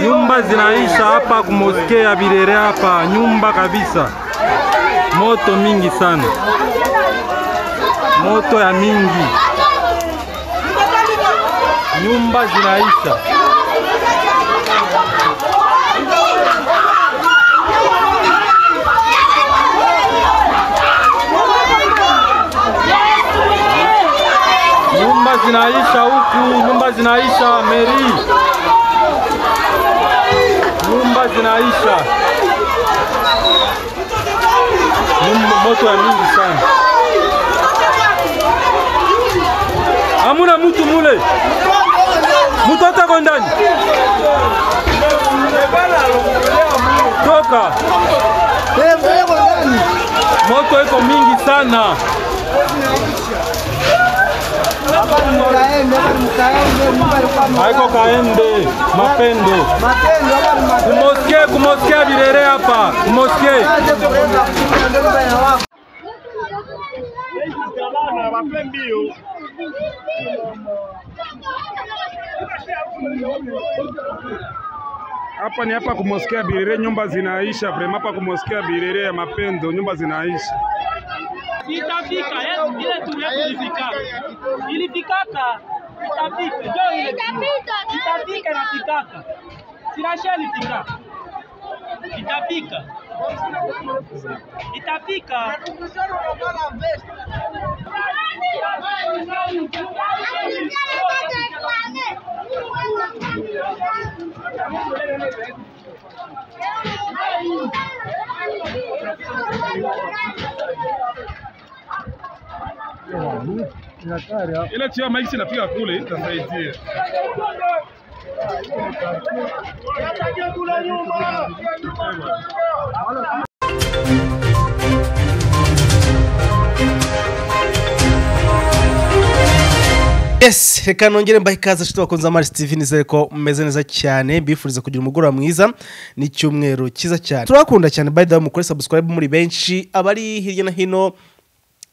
Nyumba zinaisha hapa kumoske ya Birere hapa, nyumba kabisa, moto mingi sana, moto ya mingi, nyumba zinaisha. Nyumba zinaisha huku, nyumba zinaisha Meri, nyumba zinaisha. Nyumba, moto ya mingi sana, hamuna mutu mule, mutu atako ndani. Toka, moto iko mingi sana. Haiko kaende mapendo kumoske kumoske Birere hapa kumoske hapa ni hapa kumoskia Birere, nyumba zinaisha vrema. Hapa kumoskia Birere ya mapendo, nyumba zinaisha. Itafika yetu ile tulifika. Ilifikaka. Itafika. Jo ile. Itafika, jo, Itafika na fikaka. Sinasha ilifika. Itafika. Itafika. Ile chia maiksi inafika kule, itasaidia yes reka nongere mbahe ikaze nshuti bakunze amari steve nizere ko mumeze neza cyane mbifuriza kugira umugoroba mwiza n'icyumweru cyiza cyane turabakunda cyane by the way mukore subscribe muri benshi abari hirya no hino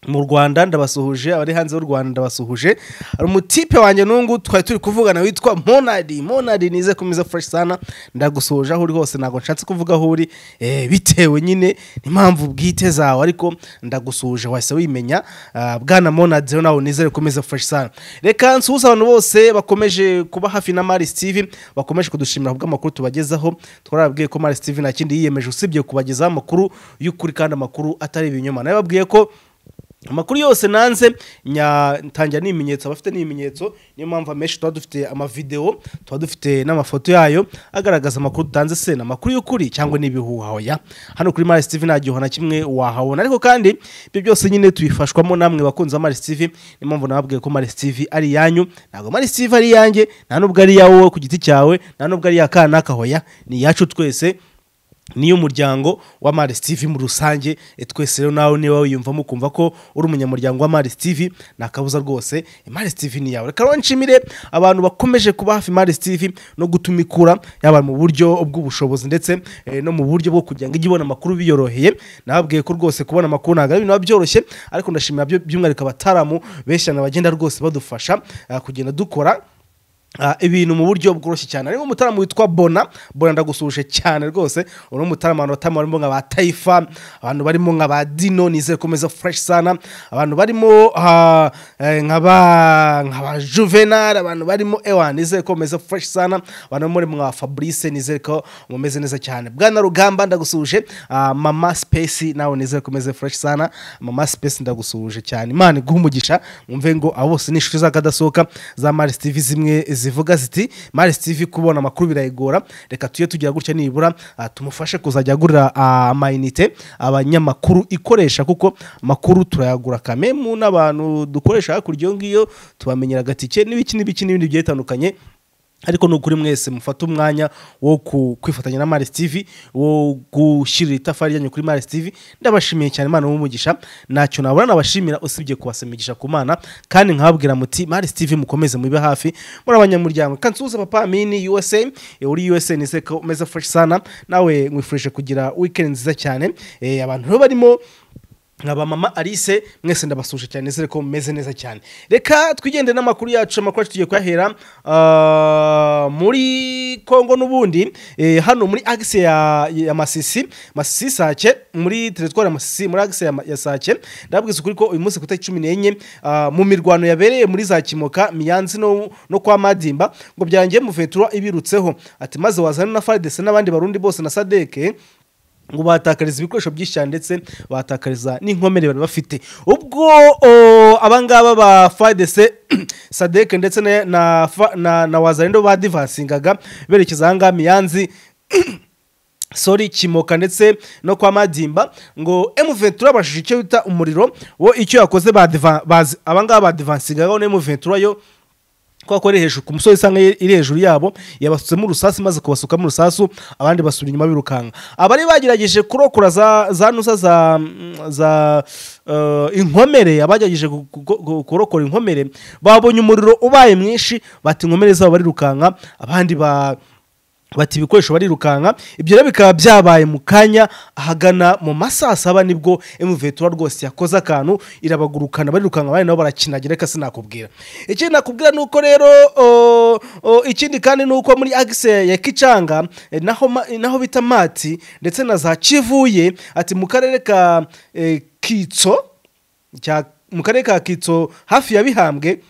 mu rwanda ndabasuhuje abari hanze y'u rwanda ndabasuhuje hari umutipe wanjye n'ungu twari turi kuvugana witwa monadi monadi nize kumeza fresh sana ndagusuhuje aho uri hose ntabwo nshatse kuvuga aho uri eh, bitewe nyine n'impamvu bwite zawe ariko ndagusuhuje wahise wimenya Ah, bwana monadi rero nawe nizere kumeza fresh sana reka nsuhuze abantu bose bakomeje kuba hafi na mari steve bakomeje kudushimira kubw'amakuru tubagezaho twarababwiye ko mari steve nta kindi yiyemeje usibye kubagezaho amakuru y'ukuri kandi amakuru atari ibinyoma nababwiye ko amakuru yose nanze nya- ntangira n'ibimenyetso abafite n'ibimenyetso niyo mpamvu amenshi tuba dufite amavideo tuba dufite n'amafoto yayo agaragaza amakuru dutanze se ni amakuru y'ukuri cyangwa ni ibihuha oya hano kuri mari steve nta gihuha na kimwe wahabona ariko kandi ibyo byose nyine tubifashwamo namwe bakunze mari steve niyo mpamvu nababwiye ko mari steve ari iyanyu ntabwo mari steve ari iyanjye nta nubwo ari iya wowe ku giti cyawe nta nubwo ari iya kanaka hoya ni iyacu twese niyo muryango wa Mari Steve mu rusange e, twese rero nawe niba wiyumvamo ukumva ko uri umunyamuryango wa Mari Steve nakabuza rwose e, Mari Steve ni yawe reka rero nshimire abantu bakomeje kuba hafi Mari Steve no gutumikura yaba mu buryo bw'ubushobozi ndetse e, no mu buryo bwo kugira ngo ijye ibona amakuru biyoroheye nababwiye ko rwose kubona amakuru ntabwo ari ibintu biba byoroshye ariko ndashimira byo- by'umwihariko abataramu benshi na bagenda rwose badufasha ah, kugenda dukora Ah, ibintu mu buryo bworoshye cyane harimo umutaramu witwa bona bona ndagusuhuje cyane rwose uno mutaramu abantu batama barimo nka ba taifa abantu barimo nka ba dino nizere komeza fresh sana abantu barimo ah, eh, nka ba nka ba juvenal abantu barimo ewa nizere komeza fresh sana abantu muri mwa fabrice nizere ko mumeze neza cyane bwana rugamba ndagusuhuje ah, mama space nawe nizere komeze fresh sana mama space ndagusuhuje cyane imana iguhe umugisha umve ngo abo bose ni inshuti zakadasohoka za mari steve zimwe zivuga ziti mari steve kubona amakuru birayigora reka tujye tugira gutya nibura ah, tumufashe kuzajya agurira ah, amayinite abanyamakuru ikoresha kuko amakuru turayagura kamemu n'abantu dukoresha hakurya iyo ngiyo tubamenyera agatike n'ibiki n'ibiki n'ibindi bigiye bitandukanye ariko ni ukuri mwese mufate umwanya wo ku- kwifatanya na Mars TV wo gushyira itafari ryanyu kuri Mars TV ndabashimiye cyane Imana umugisha ntacyo nabura nabashimira usibye kubasemigisha ku mana kandi nkababwira muti Mars TV mukomeze mube hafi muri abanyamuryango kansuza papa mini USA eh, uri USA ni seko umeze fresh sana nawe nkwifurije kugira weekend nziza cyane eh, abantu rero barimo nkaba mama alice mwese ndabasuje cyane zere ko mumeze neza cyane reka twigende n'amakuru yacu amakuru yacu tugiye kuyahera ah, muri kongo n'ubundi eh, hano muri agise ya, ya masisi masisi sake muri teritwari ya masisi muri agise ya, Ma- ya sake ndababwiza ukuri ko uyu munsi ku itariki cumi n'enye ah, mu mirwano yabereye muri za kimoka miyanzi no, no kwa madimba ngo byangiye muventura ibirutseho ati maze wazana na faridese n'abandi barundi bose na sadeke ngo batakariza ibikoresho byinshi cyane ndetse batakariza n'inkomere bari bafite ubwo o, abangaba ba fadese sadeke ndetse na, na, Fa- na, na wazarindo badivansingaga berekeza ahangaha miyanzi sori kimoka ndetse no kwa madimba ngo M23 abashije icyo bita umuriro wo icyo yakoze badiva- bazi- abangaba badivansingaga na M23 yo kwa ko ari hejuru ku musozi isanga iri hejuru yabo yabasutsemo urusasi maze kubasukamo urusasu abandi basubira inyuma birukanka abari bagerageje kurokora za, za nusa za, za eh, inkomere abagerageje gu- gu- gu- kurokora inkomere babonye umuriro ubaye mwinshi bati inkomere zabo barirukanka abandi ba bati ibikoresho barirukanka ibyo rero bikaba byabaye mu kanya ahagana mu masaa saba nibwo emuvetura rwose yakoze akantu irabagurukana barirukanka abandi nabo barakinagira reka sinakubwira ikindi nakubwira ni uko rero o, o, ikindi kandi ni uko muri agise ya kicanga eh, naho, ma- naho bita mati ndetse na za kivuye ati mu karere ka eh, kitso cya- mu karere ka kitso hafi ya bihambwe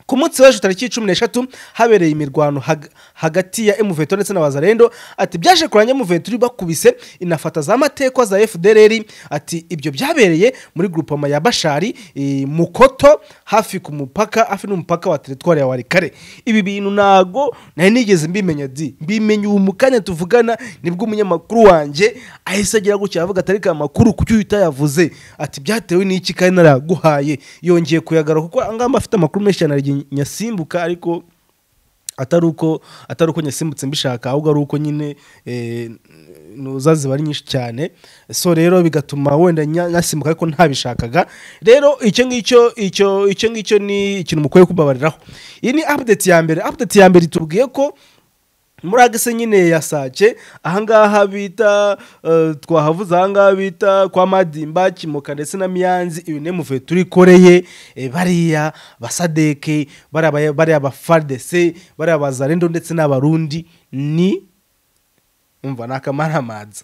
ku munsi w'ejo tariki cumi n'eshatu habereye imirwano hag- hagati ya emuveto ndetse na wazarendo ati byaje kuranya emuveto bakubise inafata za matekwa za fdrr ati ibyo byabereye muri grupoma ya bashari eh, mukoto hafi ku mupaka hafi n'umupaka wa teritwari ya warikare ibi bintu ntago nari nigeze mbimenya di mbimenya ubu mu kanya tuvugana nibwo umunyamakuru wanjye ahise agira gutya avuga atari ka makuru kuki utayavuze ati byatewe n'iki kandi naraguhaye yongeye kuyagara kuko angamba afite amakuru menshi cyane aragiye nyasimbuka ariko atari uko atari uko nyasimbutse mbishaka ahubwo ari uko nyine eh, nuza ziba ari nyinshi cyane so rero bigatuma wenda nya- nyasimbuka ariko ntabishakaga rero icyo ngicyo icyo icyo ngicyo ni ikintu mukwiye kubabariraho iyi ni update ya mbere update ya mbere itubwiye ko muri agase nyine ya sake ahangaha bita eh, twahavuze ahangaha bita kwa madimba kimoka ndetse na miyanzi ibinemuve turi koreye eh, bariya basadeke bariya ba- bariya bafardese bariya bazarendo ndetse n'abarundi ni umva ni akamaramaza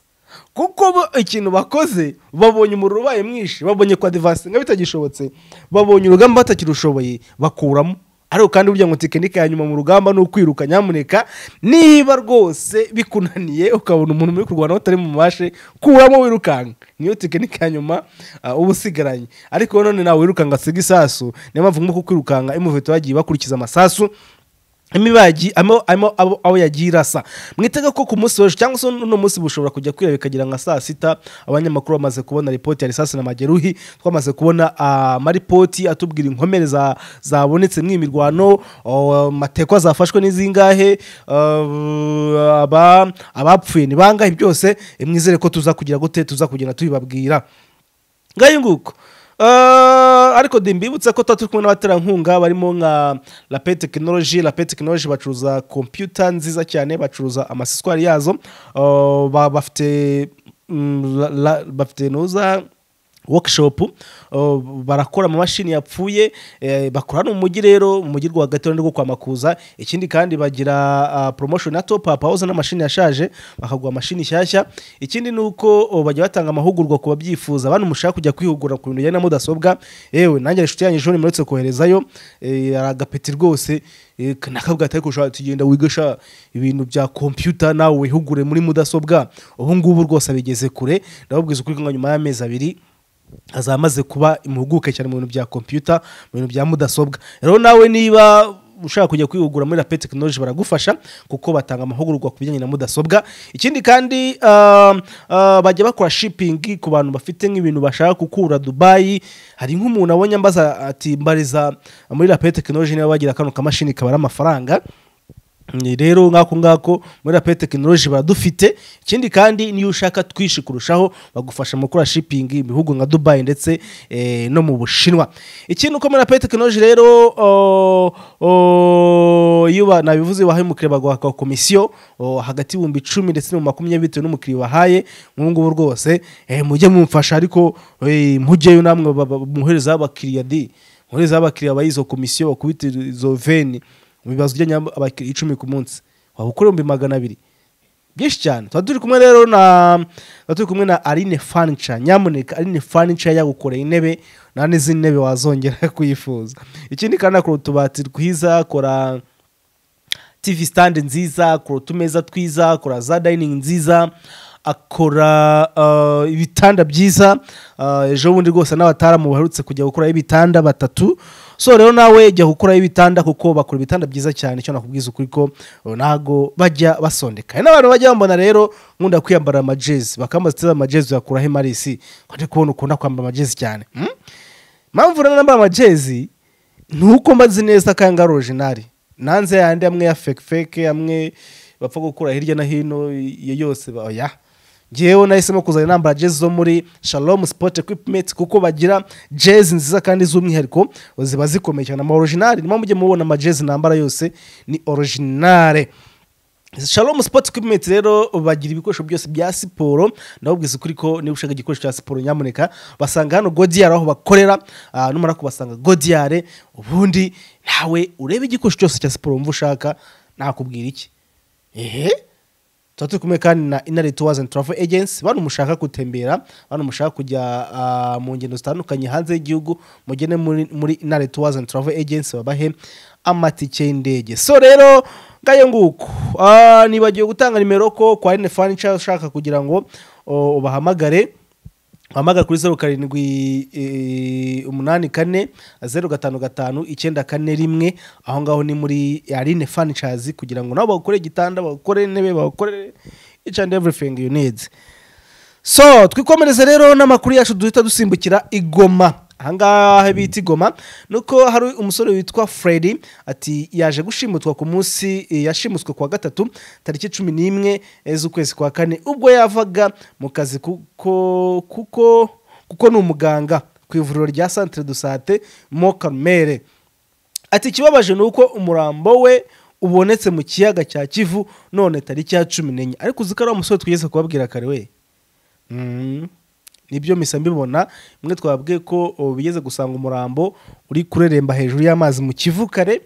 kuko bo ikintu bakoze babonye umuriro ubaye mwinshi babonye kwa divansi nga bitagishobotse babonye urugamba batakirushoboye bakuramo ariko kandi burya ngo tekinike ya nyuma mu rugamba ni ukwiruka nyamuneka niba rwose bikunaniye ukabona umuntu muri kurwana utari mu mashe kuramo wirukanka niyo tekinike ya nyuma ah, uba usigaranye ariko none nawe wirukanka asiga isasu niyo mpamvu nko kwirukanka imuveto bagiye bakurikiza amasasu imibagi amo amo abo aho yagiye irasa mwitega ko ku munsi w'ejo cyangwa se uno munsi bushobora kujya kwira bikagira nka saa sita abanyamakuru bamaze kubona ripoti ya risasi na mageruhi twamaze kubona ah, amaripoti atubwira inkomere za zabonetse mu imirwano oh, matekwa zafashwe n'izingahe ah, aba abapfuye ni bangahe byose eh, mwizere ko tuza kugira gute tuza kugenda tubibabwira ngayo nguko Eh, ariko de mbibutsa ko tuba turi kumwe n'abaterankunga barimo nka lape tekinoloji lape tekinoloji bacuruza kompiyuta nziza cyane bacuruza amasiswari yazo Eh, ba- bafite mm, la- la- bafite nuza workshop eh, barakora amamashini yapfuye eh, bakora no mu mujyi rero mu mujyi rwagati rwo kwa makuza ikindi kandi bagira ah, promotion na top up house n'amashini yashaje bakaguha amashini nshyashya ikindi ni uko oh, bajya batanga amahugurwa ku babyifuza abantu mushaka kujya kwihugura ku bintu bijyanye na mudasobwa yewe nanjye inshuti yanjye ejo nimuretse koherezayo eh, ari agapeti rwose eh, nakabwa atari kushaka tugenda wigasha ibintu bya kompiyuta nawe wihugure muri mudasobwa ubu ngubu rwose abigeze kure ndababwiza ukuri ko nka nyuma y'amezi abiri azamaze kuba impuguke cyane mu bintu bya kompiyuta mu bintu bya mudasobwa rero nawe niba ushaka kujya kwihugura muri rape tekinoloji baragufasha kuko batanga amahugurwa ku bijyanye na mudasobwa ikindi kandi ah, ah, bajya bakora shipingi ku bantu bafite nk'ibintu bashaka gukura dubayi hari nk'umuntu abonye ambaza ati mbariza muri rape tekinoloji niba bagira kano kamashini kabara amafaranga Ni rero nk'ako ngako muri rape tekinoloji baradufite ikindi kandi niyo ushaka twinshi kurushaho bagufasha mu gukora shipingi mu bihugu nka dubayi ndetse eh, no mu bushinwa ikindi uko muri rape tekinoloji rero oh, oh, iyo ba- nabivuze wahaye umukiriya baguha ka komisiyo o, hagati y'ibihumbi icumi ndetse na makumyabiri bitewe n'umukiriya wahaye nk'ubu ngubu rwose eh, mujye mumfasha ariko eh, mujyeyo namwe ba- ba- muhereza abakiriya di muhereza abakiriya bayizo izo komisiyo bakubite izo veni bibazo ujyanye abakiriya icumi ku munsi waba ukora ibihumbi magana abiri byinshi cyane tuba turi kumwe rero na tuba turi kumwe na Aline Furniture nyamuneka Aline Furniture yagukoreye intebe nta n'izindi ntebe wazongera kuyifuza ikindi kandi akora utubati twiza akora TV stand nziza akora utumeza twiza akora za dining nziza akora uh, ibitanda byiza uh, ejo bundi rwose n'abataramu baherutse kujya gukora ibitanda batatu so rero nawe jya gukora ibitanda kuko bakora ibitanda byiza cyane icyo nakubwiza ukuri ko uh, ntago bajya basondeka hari n'abantu bajya bambona rero nkunda kwiyambara amajezi bakambaza amajezi yakuraho imarisi kandi kubona ukunda kwambara amajezi cyane hmm? mpamvu rero nambara amajezi ni uko mbazi neza ko ayanga ari orijinari nanze yandi amwe ya feke feke amwe bapfa gukura hirya no hino iyo yose ba- oya ngewe nahisemo kuzana nambara jezi zo muri shalom sport equipment kuko bagira jezi nziza kandi z'umwihariko ziba zikomeye cyane ama orijinari niyo mujye mubona amajezi nambara yose ni orijinare Shalom Sports Equipment rero bagira ibikoresho byose bya siporo ndabubwiza ukuri ko niba ushaka igikoresho cya siporo nyamuneka basanga hano Godiar aho bakorera ah, numara kubasanga Godiar ubundi nawe urebe igikoresho cyose cya siporo wumva ushaka nakubwira iki ehe tuba turi kumwe kandi na inari tours and travel agency bantu mushaka gutembera bantu mushaka kujya ah, mu ngendo zitandukanye hanze y'igihugu mugene muri, muri inari tours and travel agency babahe amatike y'indege so rero ngayo nguko Ah, nibagiwe gutanga nimero ko kwa rene furniture ushaka kugira ngo oh, ubahamagare wahamagara kuri zeru karindwi eh, umunani kane zeru gatanu gatanu icyenda kane rimwe aho ngaho ni muri arine furniture kugira ngo nabo bakore igitanda bakore intebe bakore each and everything you need so twikomereze rero n'amakuru yacu duhita dusimbukira igoma ahangaha bita igoma nuko hari umusore witwa freddy ati yaje gushimutwa ku munsi eh, yashimutswe kuwa gatatu tariki cumi n'imwe eh, z'ukwezi kwa kane ubwo yavaga mu kazi kuko kuko kuko ni umuganga ku ivuriro rya centre de sante mo karumere ati ikibabaje ni uko umurambo we ubonetse mu kiyaga cya kivu none tariki ya cumi n'enye ariko uzi ko ari wa musore twigeze kubabwira kare we Mm. nibyo misa mbibona mwe twabwiye ko o, bigeze gusanga umurambo uri kureremba hejuru y'amazi mu kivu kare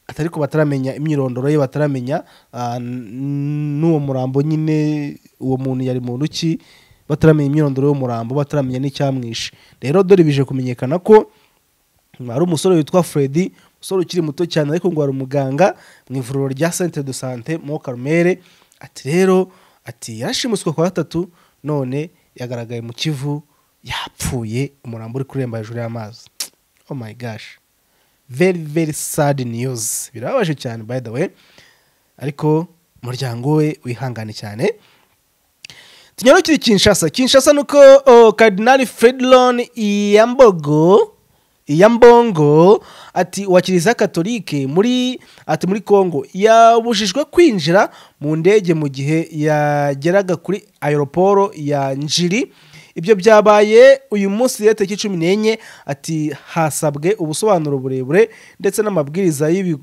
atari ko bataramenya imyirondoro ye bataramenya ah, n- n'uwo murambo nyine uwo muntu yari muntu ki bataramenya imyirondoro y'umurambo bataramenya n'icyamwishe rero dore bije kumenyekana ko hari umusore witwa Freddy umusore ukiri muto cyane ariko ngo ari umuganga mu ivuriro rya centre de sante mo Karumere ati rero ati yarashimuswe kwa gatatu none yagaragaye mu kivu yapfuye umurambo uri kuremba hejuru y'amazi oh my gosh very very sad news birababaje cyane by the way ariko umuryango we wihangane cyane tunyarukire kinshasa kinshasa nuko oh, kardinali fredlon iyambogo iyambongo ati wa kiliziya katolike muri ati muri kongo yabujijwe kwinjira mu ndege mu gihe yageraga kuri aeroporo ya njiri ibyo byabaye uyu munsi rero tariki cumi n'enye ati hasabwe ubusobanuro burebure ndetse n'amabwiriza y'ibi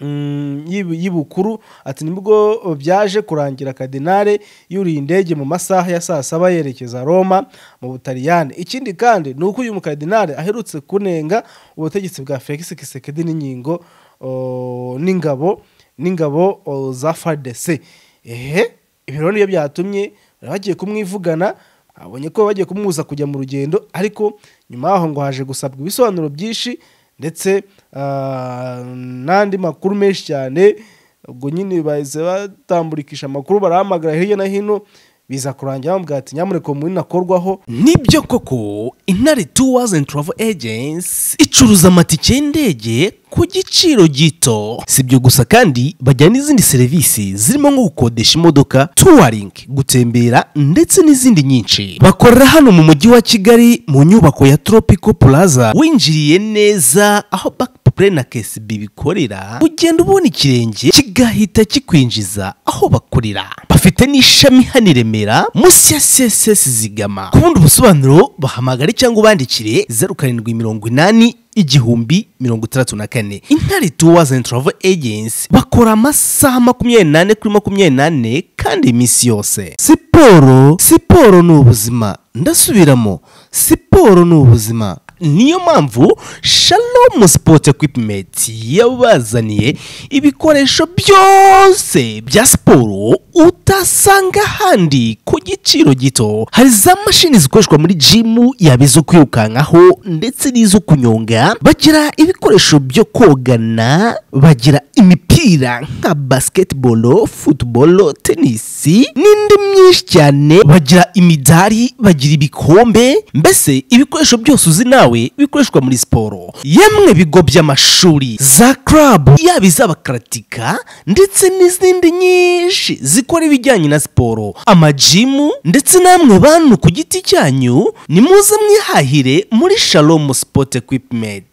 Mm, y'ibi- y'ibukuru ati nibwo byaje kurangira kadinale yuriye indege mu masaha ya saa saba yerekeza roma mu butaliyani ikindi kandi ni uko uyu mukadinale aherutse kunenga ubutegetsi bwa felix kisekedi n'inkingo o, n'ingabo n'ingabo o, za fardc ehe ibi rero nibyo byatumye bari bagiye kumwivugana abonye ko bagiye kumubuza kujya mu rugendo ariko nyuma yaho ngo haje gusabwa ibisobanuro byinshi ndetse ah, n'andi makuru menshi cyane ubwo nyine bahise batamburikisha amakuru barahamagara hirya no hino biza kurangira bamubwira ati nyamuneka uwo munini akorwaho nibyo koko intare tours and travel agency icuruza amatike y'indege ku giciro gito si ibyo gusa kandi bajyana n'izindi serivisi zirimo nko gukodesha imodoka touring gutembera ndetse n'izindi nyinshi bakorera hano mu mujyi wa kigali mu nyubako ya tropical plaza winjiriye neza aho back Play na KSB bikorera ugenda ubona ikirenge kigahita kikwinjiza aho bakorera bafite bafite n'ishami hano i Remera munsi ya CSS zigama ku bundi busobanuro bahamagare cyangwa ubandikire zeru karindwi mirongo inani igihumbi mirongo itandatu na kane intare tours and travel agency bakora amasaha makumyabiri n'ane kuri makumyabiri n'ane kandi iminsi yose siporo siporo ni ubuzima ndasubiramo siporo ni ubuzima niyo mpamvu shalom sport equipment yabazaniye ibikoresho byose bya siporo utasanga ahandi ku giciro gito hari za mashini zikoreshwa muri jimu yaba izo kwirukankaho ndetse n'izo kunyonga bagira ibikoresho byo kogana bagira imipira nka basketball football tennis n'indi myinshi cyane bagira imidari bagira ibikombe mbese ibikoresho byose uzi nawe bikoreshwa muri siporo yemwe bigo by'amashuri za club yaba iz'abakaratika ndetse n'izindi nyinshi zikora ibijyanye na siporo amajimu ndetse namwe bantu ku giti cyanyu ni muze mwihahire muri shalom sport equipment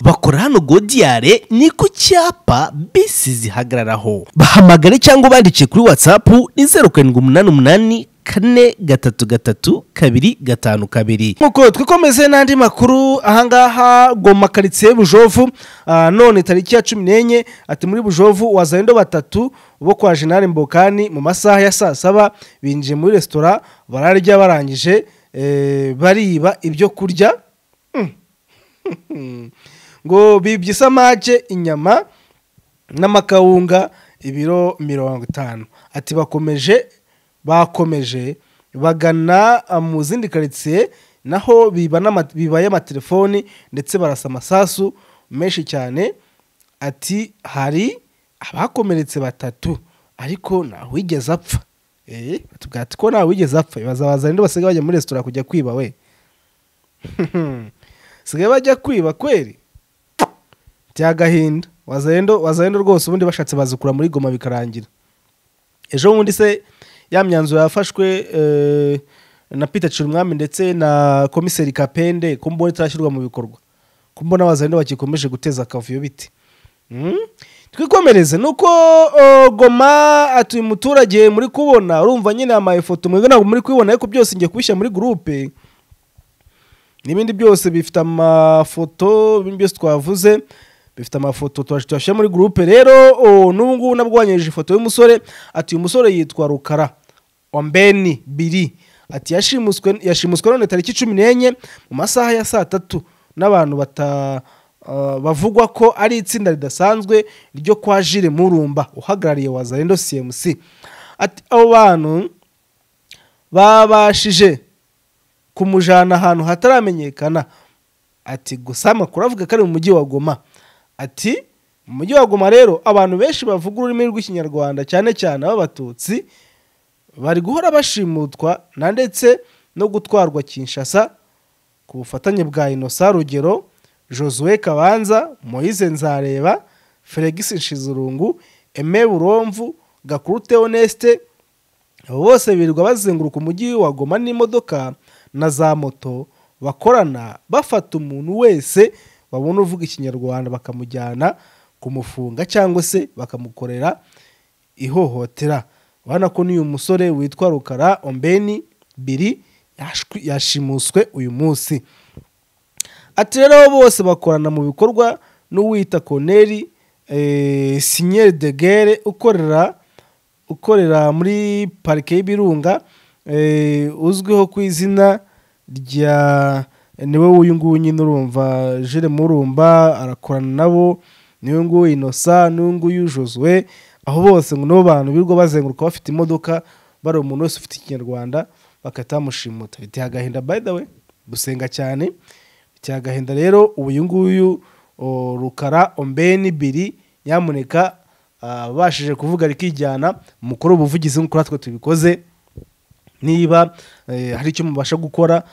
bakora hano godiyare ni ku cyapa bisi zihagararaho bahamagare cyangwa bandikiye kuri whatsapp ni zeru karindwi umunani umunani kane gatatu gatatu kabiri gatanu kabiri nk'uko twikomeze n'andi makuru ahangaha goma karitsiye bujovu ah, none tariki ya cumi n'enye ati muri bujovu wazayendo batatu bo kwa jenali mbokani mu masaha ya saa saba binjiye muri resitora bararya barangije eh, bariba ibyo kurya ngo bibye isamake inyama n'amakawunga ibiro mirongo itanu ati bakomeje bakomeje bagana ah, mu zindi karitsiye naho biba n'ama- bibaye amatelefoni ndetse barasa amasasu menshi cyane ati hari abakomeretse batatu ariko ntawigeze apfa Eh, batubwira ati ko ntawigeze apfa bazabaza rero basigaye bajya muri resitora kujya kwiba we sigaye bajya kwiba kweri byagahinda wazayendo wazayendo rwose ubundi bashatse bazikura muri goma bikarangira ejo bundi se ya myanzuro yafashwe eh, na Peter Chirumwami ndetse na komiseri Kapende ko mbona itarashyirwa mu bikorwa ko mbona abazayendo bakikomeje guteza akavuyo biti Mm? twikomereze nuko oh, goma atuye umuturage muri kubona urumva nyine amafoto mwebwe ntabwo muri kubibona ariko byose ngiye kubishyira muri gurupe n'ibindi byose bifite amafoto ibindi byose twavuze bifite amafoto twaje tuyashyira muri gurupe rero oh, n'ubu ngubu nabwo wanyereje ifoto y'umusore ati uyu musore yitwa rukara wambeni biri ati yashimuswe yashimuswe none tariki cumi n'enye mu masaha ya saa tatu n'abantu bata ah, bavugwa ko ari itsinda ridasanzwe ryo kwa jire murumba uhagarariye wazarendo cmc ati abo bantu babashije kumujana ahantu hataramenyekana ati gusa amakuru avuga ko ari mu mujyi wa goma ati mu mujyi wa goma rero abantu benshi bavuga ururimi rw'ikinyarwanda cyane cyane b'abatutsi bari guhora bashimutwa na ndetse no gutwarwa kinshasa ku bufatanye bwa inosa rugero josue kabanza moise nzareba felix nshizurungu eme buromvu gakuru teoneste abo bose birirwa bazenguruka umujyi wa goma n'imodoka na za moto bakorana bafata umuntu wese babona uvuga ikinyarwanda bakamujyana kumufunga cyangwa se bakamukorera ihohotera urabona ko n'uyu musore witwa rukara ombeni biri yashwi- yashimuswe uyu munsi ati rero bose bakorana mu bikorwa n'uwita koneri eh, sinyeri de gere ukorera ukorera muri parike y'ibirunga eh, uzwiho ku izina rya niwe uyu nguyu nyine urumva jire murumba arakorana nabo niwe nguyu inosa n'uyu nguyu josue aho bose ngo nibo bantu birirwa bazenguruka bafite imodoka bari umuntu wese ufite ikinyarwanda bagahita bamushimuta biteye agahinda by the way gusenga cyane biteye agahinda rero ubu uyu nguyu o, rukara ombeni biri nyamuneka abashije kuvuga rikijyana mukuru ubuvugizi nk'uko natwe tubikoze niba eh, hari icyo mubasha gukora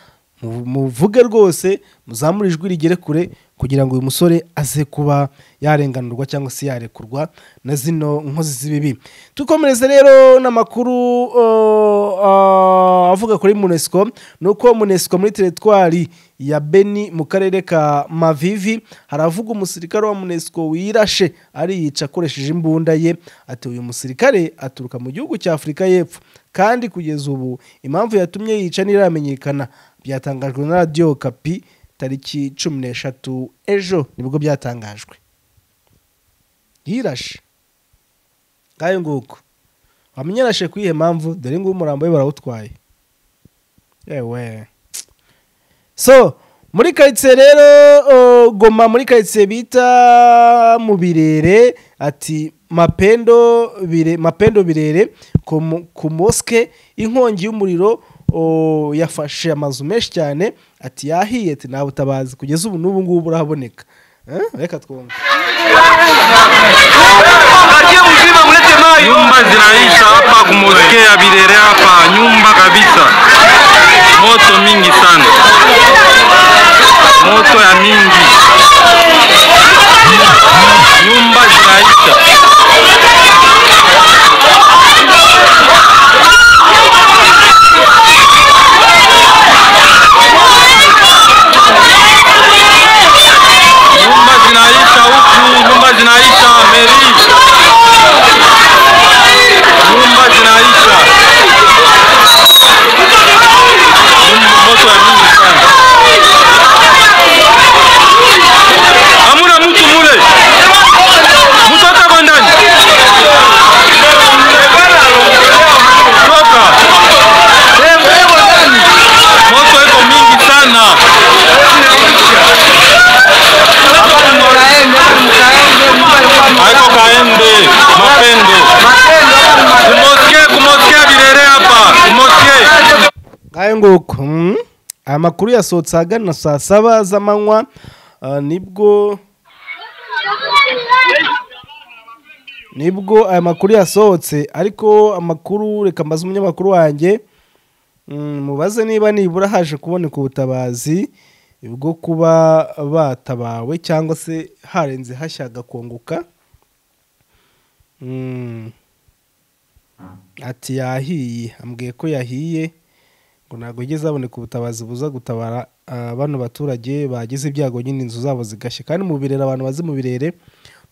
mu- muvuge rwose muzamure ijwi rigere kure kugira ngo uyu musore aze kuba yarenganurwa cyangwa se yarekurwa na zino nkozi z'ibibi dukomereze rero n'amakuru uh, uh, avuga kuri munesco ni uko munesco muri teritwari ya beni mu karere ka mavivi haravuga umusirikare wa munesco wirashe ariyica akoresheje imbunda ye ati uyu musirikare aturuka mu gihugu cya afurika y'epfo kandi kugeza ubu impamvu yatumye yica ntiramenyekana byatangajwe na radiyo kapi tariki cumi n'eshatu ejo nibwo byatangajwe yirashe ngayo nguko wamenya yarashe ku iyihe mpamvu dore ngubu umurambo we barawutwaye yewe so muri karitsiye rero uh, goma muri karitsiye bita mu birere ati mapendo bire mapendo birere ku mu- ku mosque inkongi y'umuriro uh, yafashe amazu menshi cyane ati yahiye ati nta butabazi kugeza ubu n'ubu ngubu burahaboneka Eh, reka twumve Nyumba zinaisha hapa kumoskia Birere hapa, nyumba kabisa, moto mingi sana, moto ya mingi, nyumba zinaisha. Nyumba zinaisha huku, nyumba zinaisha Meri, nyumba zinaisha, Nyumba- moto ya mingi sana, hamuna mtu mule, mtu hata kwa ndani, toka moto iko mingi sana. Haiko kaende mapendo kumoskie kumoskie birere hapa kumoskie ngayo nguko mm. aya makuru yasohotse ahagana saa saba z'amanywa ah, nibwo nibwo aya makuru yasohotse ariko amakuru reka mbaze umunyamakuru wanjye mm, mubaze niba nibura haje kuboneka ubutabazi bwo kuba batabawe cyangwa se harenze hashya hagakongoka Mm. ati yahiye ambwiye ko yahiye ngo ntabwo yigeze haboneka ubutabazi buza gutabara ah, bano baturage bagize ibyago nyine inzu zabo zigashya kandi mu birere abantu bazi mu birere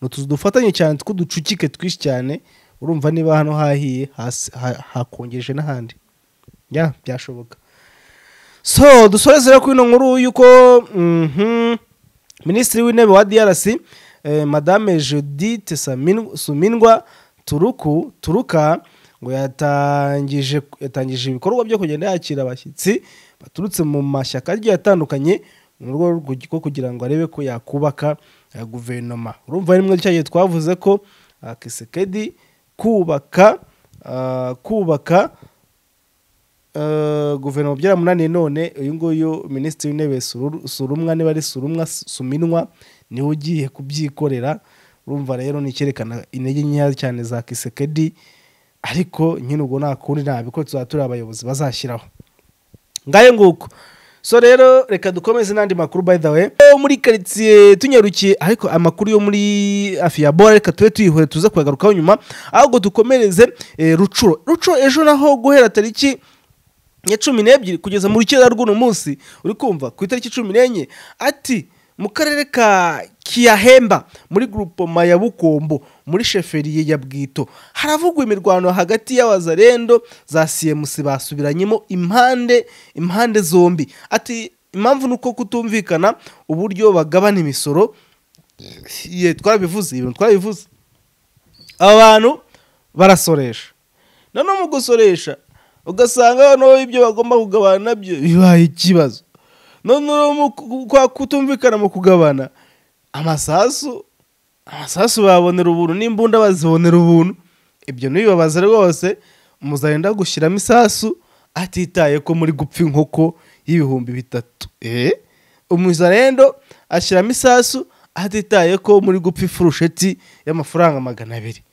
ni utuzu dufatanye cyane tw'uducucike twinshi cyane urumva niba hano hahiye hasi- ha- hakongeje n'ahandi ya byashoboka so dusoreze rero kuri ino nkuru y'uko mhm, minisitiri w'intebe wa drc eh, madame judith Samin- sumindwa turuku turuka ngo yatangije yatangije ibikorwa byo kugenda yakira abashyitsi baturutse mu mashyaka agiye atandukanye mu rwego rwo kugi- rwo kugira ngo arebe ko yakubaka eh, guverinoma urumva rimwe cya gihe twavuze ko ah, kisekedi kubaka ah, kubaka Eh, guverinoma byaramunaniye none uyu nguyu minisitiri w'intebe Sururu- surumwa niba ari surumwa suminwa niwe ugiye kubyikorera urumva rero ni icyerekana intege nkeya cyane za kisekedi ariko nyine ubwo nta kundi nta biko tuzaba turi abayobozi bazashyiraho ngayo nguko so rero reka dukomeze n'andi makuru by the way Eh, muri karitsiye tunyarukiye ariko amakuru yo muri afiyabora reka tube tuyihore tuze kuyagarukaho nyuma ahubwo dukomereze eh, rucuro rucuro ejo naho guhera tariki ya cumi n'ebyiri kugeza mu rukera rw'uno munsi uri kumva ku itariki cumi n'enye ati mu karere ka kiyahemba muri grupoma ya bukombo muri sheferiye ya bwito haravugwa imirwano hagati y'abazarendo za siyemusi basubiranyemo impande impande zombi ati impamvu ni uko kutumvikana uburyo bagabana imisoro ye twarabivuze ibintu twarabivuze aba bantu barasoresha none mu gusoresha ugasanga noneho ibyo bagomba kugabana nabyo bibaye ikibazo none noneho mu ku- kwa kutumvikana mu kugabana amasasu amasasu babonera ubuntu n'imbunda bazibonera ubuntu ibyo ntibibabaze rwose muzarenda gushyiramo isasu atitaye ko muri gupfa inkoko y'ibihumbi bitatu eh umuzarendo ashyiramo isasu atitaye ko muri gupfa ifurusheti y'amafaranga magana abiri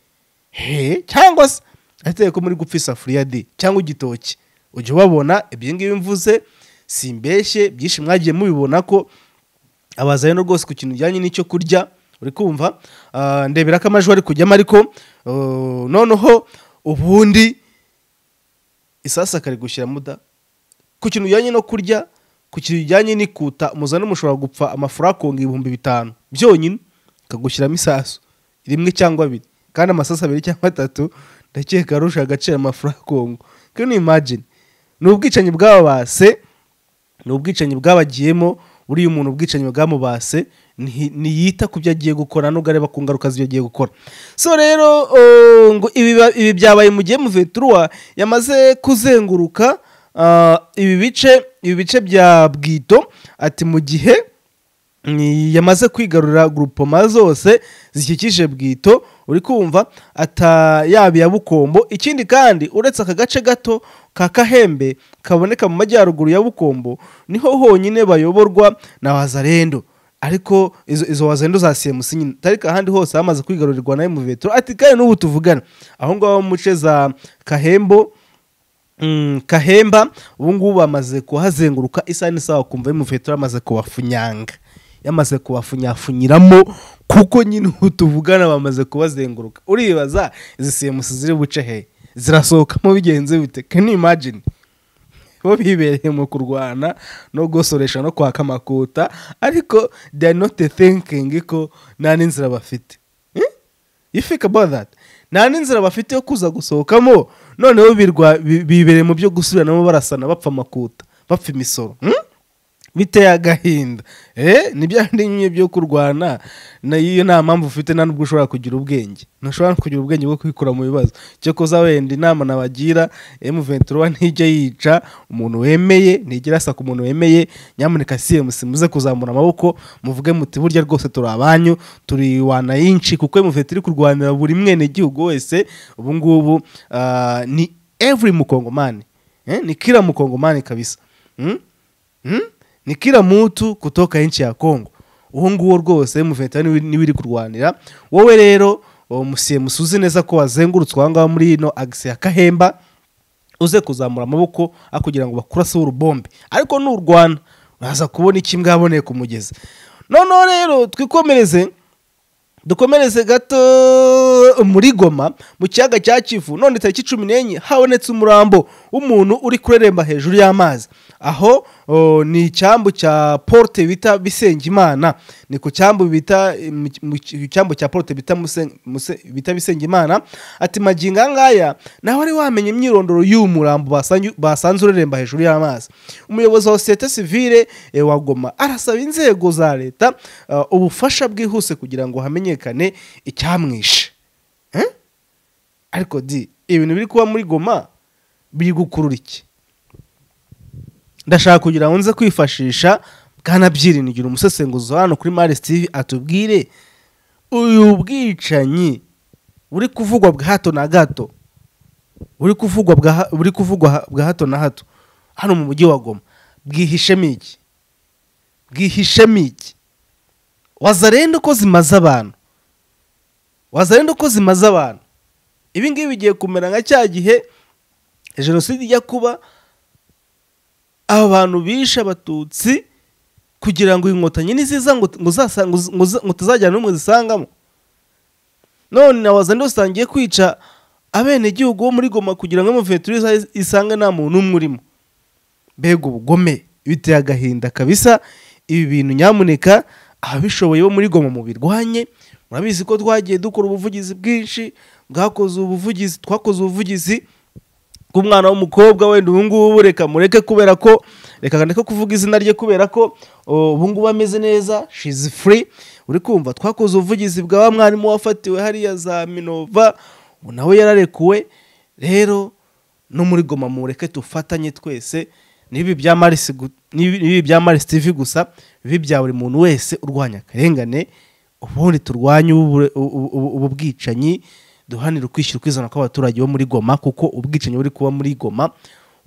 he cyangwa se ateye ko muri gupfa isafuriya di cyangwa igitoki ujya ubabona ibyo ngibi mvuze simbeshye byinshi mwagiye mubibona ko abaza rero rwose ku kintu kijyanye n'icyo kurya uri kumva Ah, ndebera ko amajwi ari kujyamo ariko ah, noneho ubundi isasaka ari gushyira muda ku kintu bijyanye no kurya ku kintu bijyanye n'ikuta muzane mushobora gupfa amafura akonga ibihumbi bitanu byonyine akagushyiramo isasu rimwe cyangwa abiri kandi amasasu abiri cyangwa atatu ndakeka arusha agaciro amafura akongo kino imagine ni ubwicanyi bw'ababase ni ubwicanyi bwabagiyemo buriya umuntu ubwicanyi bwamubase nti- ntiyita ku byo agiye gukora nubwo areba ku ngaruka z'ibyo agiye gukora so rero eh, ngo ibi ba- ibi byabaye mu gihe muveturuwa yamaze kuzenguruka ah, ibi bice ibi bice bya bwito ati mu gihe ni- yamaze kwigarurira grupoma zose zikikije bwito uri kumva ata yaba iya bukombo ikindi kandi uretse aka gace gato ka kahembe kaboneka mu majyaruguru ya bukombo niho honyine bayoborwa na wazarendo ariko izo, izo wazarendo za simusi nyine ariko ahandi hose hamaze kwigarurirwa na emuvetro ati kandi n'ubu tuvugana aho ngaho mu nce za kahembo Mm, kahemba ubu ngubu bamaze kuhazenguruka isaha n'isaha ukumva y'umufetero yamaze kubafunyanga yamaze kubafunyafunyiramo kuko nyine ubu tuvugana bamaze kubazenguruka uribaza izi semusi ziri buce he zirasohokamo bigenze bite can you imagine bo bibereye mu kurwana no gusoresha no kwaka amakuta ariko they are not thinking ko nta n'inzira bafite Eh? you think about that nta n'inzira bafite yo kuza gusohokamo noneho birwa- bi- bibereye mu byo gusubiranamo barasana bapfa amakuta bapfa imisoro hmm? biteye agahinda eh ni bya bindi nyine byo kurwana na iyo nta mpamvu ufite nta nubwo ushobora kugira ubwenge ntushobora no kugira ubwenge bwo kwikura mu bibazo cyo kuza wenda inama nabagira M23 ntijye yica umuntu wemeye ntigera asaka umuntu wemeye nyamuneka CMC muze kuzamura amaboko muvuge muti burya rwose turi abanyu turi wana yinshi kuko M23 iri kurwanira buri mwene gihugu wese ubu ngubu ah, ni every mukongomani eh? ni kila mukongomani kabisa hmm? Hmm? ni kila mutu kutoka nchi ya Kongo uwo nguwo rwose M23 niwe- niwe iri kurwanira wowe rero uwo musiye musuzi neza ko wazengurutswe aho ngaho muri ino agisi ya Kahemba uze kuzamura amaboko aho kugira ngo bakurase urubombe ariko n'urwana uraza kubona iki imbwa yaboneye ku mugezi noneho rero twikomereze dukomereze gato muri goma mu kiyaga cya kivu none tariki cumi n'enye habonetse umurambo w'umuntu uri kureremba hejuru y'amazi aho o, ni icyambu cya porte bita bisengimana ni ku cyambu bita mu- mu mu cyambu cya porte bita Muse- Muse- bita bisengimana ati magingo aya ngaya nawe wari wamenye imyirondoro y'uyu murambo basanyu- basanze ureremba hejuru y'amazi umuyobozi wa sosiyete sivile eh, wa goma arasaba inzego za leta uh, ubufasha bwihuse kugira ngo hamenyekane icyamwishe Eh? ariko di ibintu biri kuba muri goma biri gukurura iki ndashaka kugira ngo nze kwifashisha bwana byiringira umusesenguzi wa hano kuri maris tv atubwire uyu bwicanyi buri kuvugwa bwa hato na gato buri kuvugwa bwa ha- buri kuvugwa ha- bwa hato na hato hano mu mujyi wa goma bwihishemo iki bwihishemo iki wazarenda uko zimaze abantu wazarenda uko zimaze abantu ibi ngibi bigiye kumera nka cya gihe jenoside ijya kuba aba bantu bishe abatutsi kugira ngo inkotanyi niziza ngo ngo zasa- ngo z- ngo z- ngo tuzajyana n'umwe zisangamo none na wazandi usangiye kwica abenegihugu bo muri goma kugira ngo amuventure isange nta muntu umwe urimo mbega ubugome biteye agahinda kabisa ibi bintu nyamuneka ababishoboye bo muri goma mubirwanye murabizi ko twagiye dukora ubuvugizi bwinshi bwakoze ubuvugizi twakoze ubuvugizi bw'umwana w'umukobwa wenda ubu ngubu reka mureke kubera ko reka ndeke kuvuga izina rye kubera ko o, ubu ngubu ameze neza shizi furi uri kumva twakoze ubuvugizi bwa wa mwarimu wafatiwe hariya za minova ubu nawe yararekuwe rero no muri goma mureke dufatanye twese n'ibi bya marisi gu- n'ibi n'ibi bya marisi tivi gusa bibi bya buri muntu wese urwanya akarengane ubundi turwanye ubu- ubu ubu- ubu bwicanyi duhanire ukwishyura ukwizana kw'abaturage bo muri goma kuko ubwicanyi buri kuba muri goma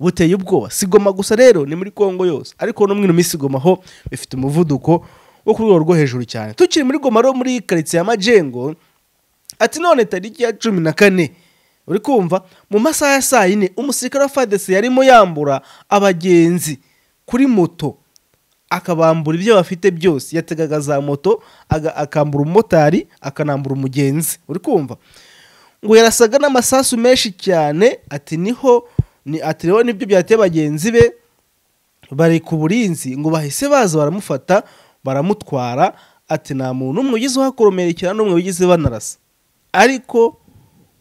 buteye ubwoba si goma gusa rero ni muri kongo yose ariko no mwino minsi goma ho bifite umuvuduko wo ku rwego rwo hejuru cyane tukiri muri goma rero muri karitsiye ya majengo ati none tariki ya cumi na kane uri kumva mu masaha ya saa yine umusirikare wa fadesi yarimo yambura abagenzi kuri moto akabambura ibyo bafite byose yategaga za moto aga- akambura umumotari akanambura umugenzi uri kumva ngo yarasaga n'amasasu menshi cyane ati niho ni ati rero nibyo byateye bagenzi be bari ku burinzi ngo bahise baza baramufata baramutwara ati nta muntu umwe ugize uhakomerekera n'umwe wigize banarasa ariko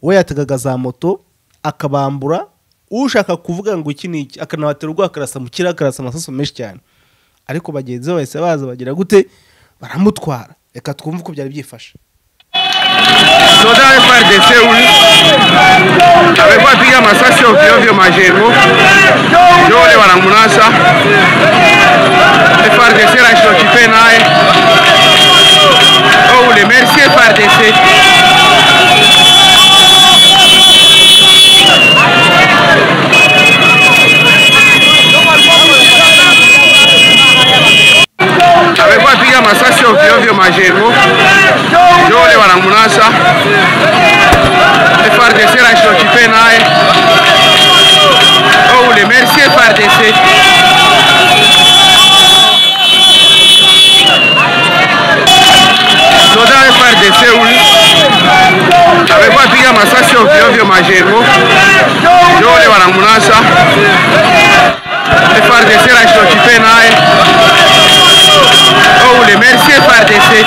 we yategaga za moto akabambura ushaka kuvuga ngo iki ni iki akanabatera urwo akarasa mu kirere akarasa amasaso menshi cyane ariko bagenzi be bahise baza bagira gute baramutwara reka twumve uko byari byifashe soda wa FRDC huyu amekuwa piga masasi ovyo ovyo majengo, ndio wale wanamnasa FRDC nashokipe naye Oh, ule merci FRDC. amekuwa piga masasi ovyo ovyo majengo, ndio wale wanamnasa FRDC nashokipe naye Oh, ule merci FRDC. soda wa FRDC huyu amekuwa piga masasi ovyo ovyo majengo, ndio wale wanamnasa FRDC nashokipe naye Oh, ule merci FRDC.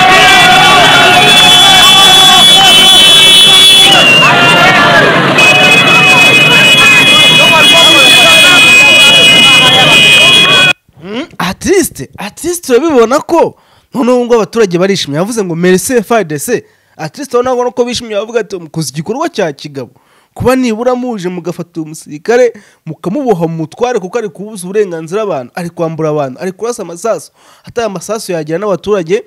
atisite atisite urabibona ko noneho ngo abaturage barishimye yavuze ngo merese fadese atisite urabona ko bishimiye bavuga ati mukoze igikorwa cya kigabo kuba nibura muje mugafata uyu musirikare mukamuboha mutware kuko ari kubuza uburenganzira abantu ari kwambura abantu ari kurasa amasasu atari amasasu yagera n'abaturage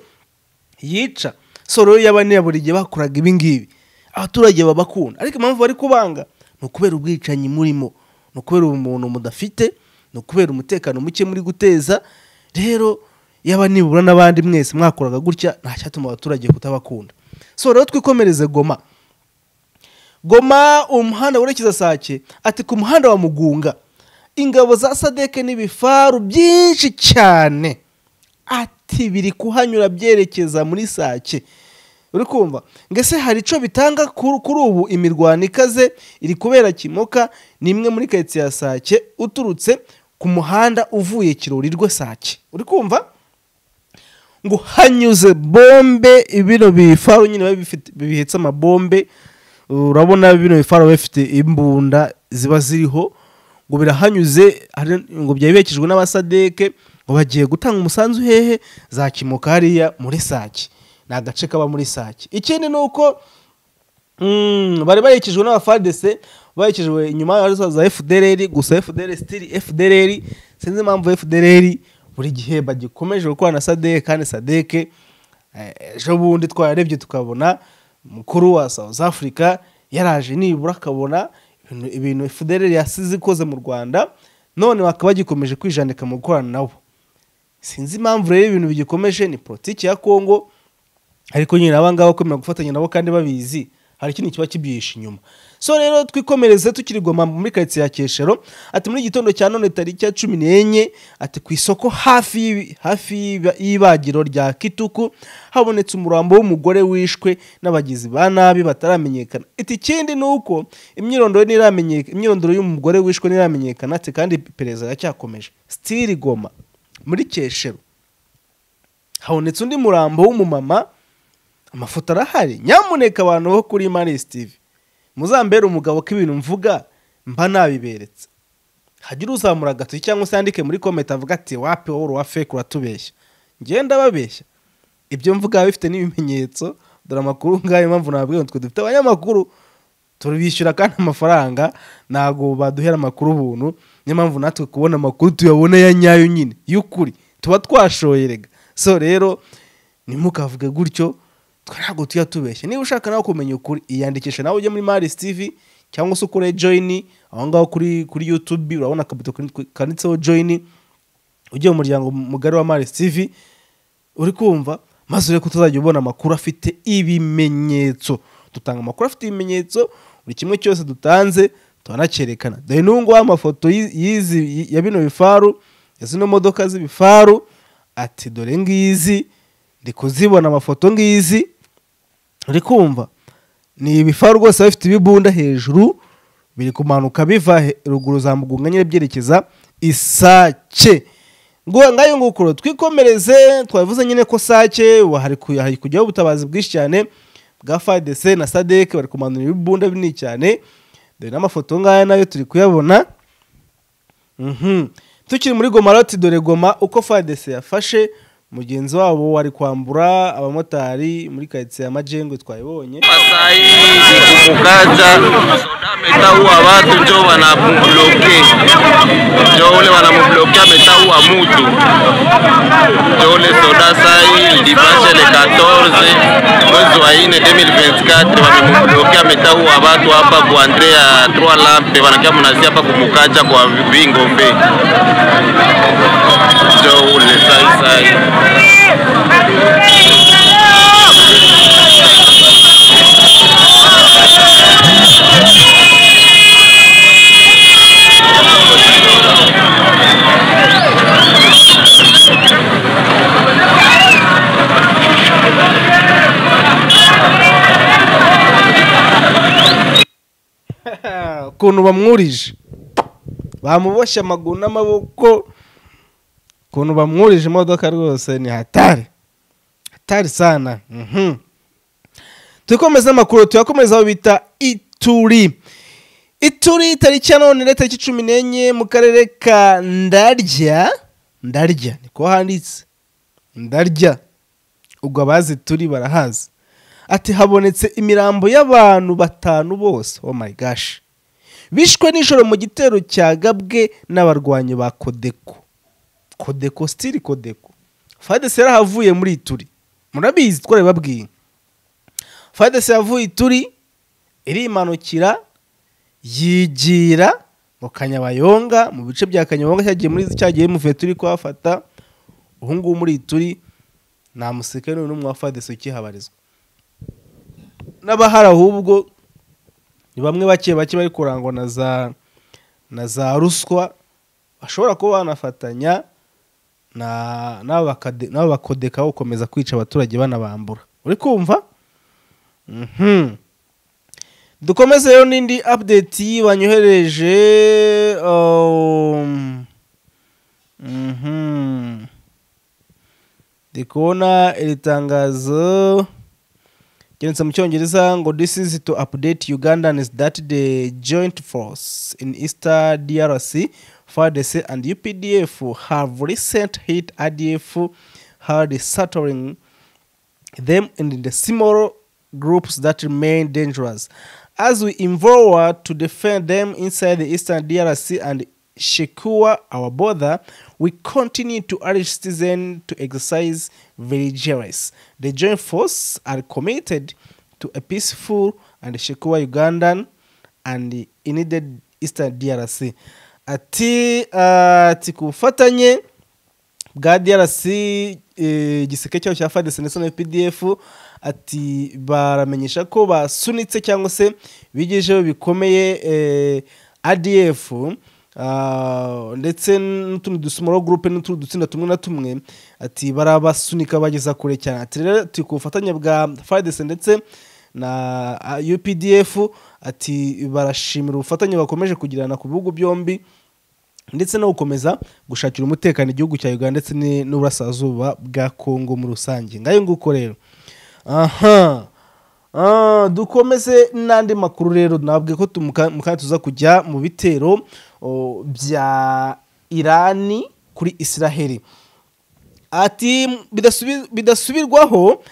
yica soro yo y'abanyaburinge bakoraga ibi ngibi abaturage babakunda ariko impamvu bari kubanga ni ukubera ubwicanyi murimo ni ukubera ubumuntu mudafite ni ukubera umutekano muke muri guteza rero yaba nibura n'abandi mwese mwakoraga gutya nta cyatuma abaturage kutabakunda so rero twikomereze goma goma umuhanda werekeza sake ati ku muhanda wa mugunga ingabo za sadeke n'ibifaru byinshi cyane ati biri kuhanyura byerekeza muri sake uri kumva ngo ese hari icyo bitanga kuri kuri ubu imirwano ikaze iri kubera kimoka ni imwe muri karitsiye ya sake uturutse ku muhanda uvuye kirori rwe sake uri kumva ngo hanyuze bombe bino bifaru nyine biba bifite- bihetse amabombe urabona bino bifaru biba bifite imbunda ziba ziriho ngo birahanyuze hari- ngo byari bihekejwe n'abasadeke ngo bagiye gutanga umusanzu hehe za kimoka hariya muri sake ni agace kaba muri sake ikindi ni uko Mm, bari bahekejwe n'abafadese bahekejwe inyuma hari za fdr gusa fdr stili fdr sinzi impamvu fdr buri gihe bagikomeje gukorana na sadeke kandi sadeke eh, ejo bundi twararebye tukabona umukuru wa south africa yaraje nibura akabona ibintu- ibintu fdr yasize ikoze mu rwanda none bakaba bagikomeje kwijanika mu gukorana nabo sinzi impamvu rero ibintu bigikomeje ni politiki ya kongo ariko nyine aba ngaba bakomera gufatanya nabo kandi babizi hari ikintu kiba kibyihishe inyuma so rero twikomereze tukiri goma muri karitsiye ya keshero ati muri gitondo cya none tariki ya cumi n'enye ati ku isoko hafi y'ibi- hafi y'iba- y'ibagiro rya kituku habonetse umurambo w'umugore wishwe n'abagizi ba nabi bataramenyekana iti ikindi ni uko imyirondoro ntiramenyekana imyirondoro y'umugore wishwe ntiramenyekana ati kandi iperereza iracyakomeje sitiri goma muri keshero habonetse undi murambo w'umumama amafoto arahari nyamuneka abantu bo kuri mani sitivi muzambere umugabo ko ibintu mvuga mba nabiberetse hajya uzamura agatoki cyangwa se yandike muri komenti avuga ati wapi wowe uruwa feke uratubeshya ngenda babeshya ibyo mvuga biba bifite n'ibimenyetso dore amakuru ngayo mpamvu nababwira ngo twe dufite abanyamakuru turabishyura kandi amafaranga ntabwo baduhera amakuru ubuntu niyo mpamvu natwe kubona amakuru tuyabona ya nyayo nyine y'ukuri tuba twashoyerega so rero ntimukavuge gutyo twe ntabwo tujya tubeshya niba ushaka nawe kumenya ukuri iyandikisha nawe ujye muri maris tv cyangwa se ukore joyini aho ngaho kuri kuri youtube urabona akabuto kanditse- kanditseho joyini ujye mu muryango mugari wa maris tv uri kumva maze urebe ko utazajya ubona amakuru afite ibimenyetso dutanga amakuru afite ibimenyetso buri kimwe cyose dutanze turanacyerekana dore n'ubu ngubu amafoto y'izi ya bino bifaru ya zino modoka z'ibifaru ati dore ngizi ndi kuzibona amafoto ngizi uri kumva ni ibifa rwose bifite ibibunda hejuru biri kumanuka biva he- ruguru za mugunga nyine byerekeza isake ngo ngayo ngukuro twikomereze twavuze nyine ko sake wa- hari ku- hari kujyaho ubutabazi bwinshi cyane bwa fadese na sadek bari kumanura ibibunda binini cyane dore n'amafoto ngaya nayo turi kuyabona Mhm. tukiri muri goma rero ati dore goma uko fadese yafashe mugenzi wabo wari kwambura abamotari muri karitsiye ya majengwe twabibonye Masai kukukaza ametaua watu njo wanamubloke, njo ule wanamubloke ametaua mutu njo ule soda sai libashe le 14 mwezi wa ine 2024 wamemubloke ametaua watu hapa ku Andrea 3 lampe wanakia mnazi hapa kumukacha kwa Vingombe njo ule sai sai ukuntu bamwurije bamuboshye amaguru n'amaboko ukuntu bamwurije imodoka rwose ni hatari hatari sana Mhm. tukomeze amakuru tuyakomeza aho bita ituri ituri tariki ya none tariki cumi n'enye mu karere ka ndarya ndarya niko handitse ndarya ubwo abazi turi barahazi ati habonetse imirambo y'abantu batanu bose oh my gosh bishwe nijoro mu gitero cya gabwe n'abarwanyi ba kodeko kodeko stili kodeko fadese yarahavuye muri ituri murabizi twarabibabwiye fadese yavuye ituri irimanukira yigira mu kanyabayonga mu bice bya kanyabayonga cyagiye muri cyagiye muvuye turi kuhafata ubu ngubu muri ituri nta musirikare n'umwe wa fadese ukihabarizwa n'abahari ahubwo ni bamwe bake bake bari kurangwa na za na za ruswa bashobora kuba banafatanya na nabo bakade- nabo bakodeka gukomeza kwica abaturage banabambura uri kumva Mhm. dukomeze rero n'indi update banyohereje um, mhm. ndi kubona iri tangazo byanditse mu cyongereza ngo this is to update ugandans that the joint force in easter drc fadc and updf have recent hit adf hard settling them in the similar groups that remain dangerous as we endeavor to defend them inside the eastern drc and secure our border we continue to urge citizens to exercise vigilance the joint force are committed to a peaceful and secure ugandan and needed eastern drc ati uh, ati ku bufatanye bwa drc eh, igiseke cyabo cya fadese ndetse na pdf ati baramenyesha ko basunitse cyangwa se bigejeho bikomeye eh, adf ah, ndetse n'utundi dusumoro gurupe n'utundi dutsinda tumwe na tumwe ati barabasunika bageza kure cyane ati rero turi ku bufatanye bwa fadese ndetse na ah, updf ati barashimira ubufatanye bakomeje kugirana ku bihugu byombi ndetse no gukomeza gushakira umutekano igihugu cya uganda ndetse ni- n'uburasirazuba bwa kongo muri rusange ngayo nguko rero aha Ah, dukomeze n'andi makuru rero nabwe ko tumu- mu kanya tuza kujya mu bitero o, bya irani kuri isiraheli ati "Bidasubi- bidasubirwaho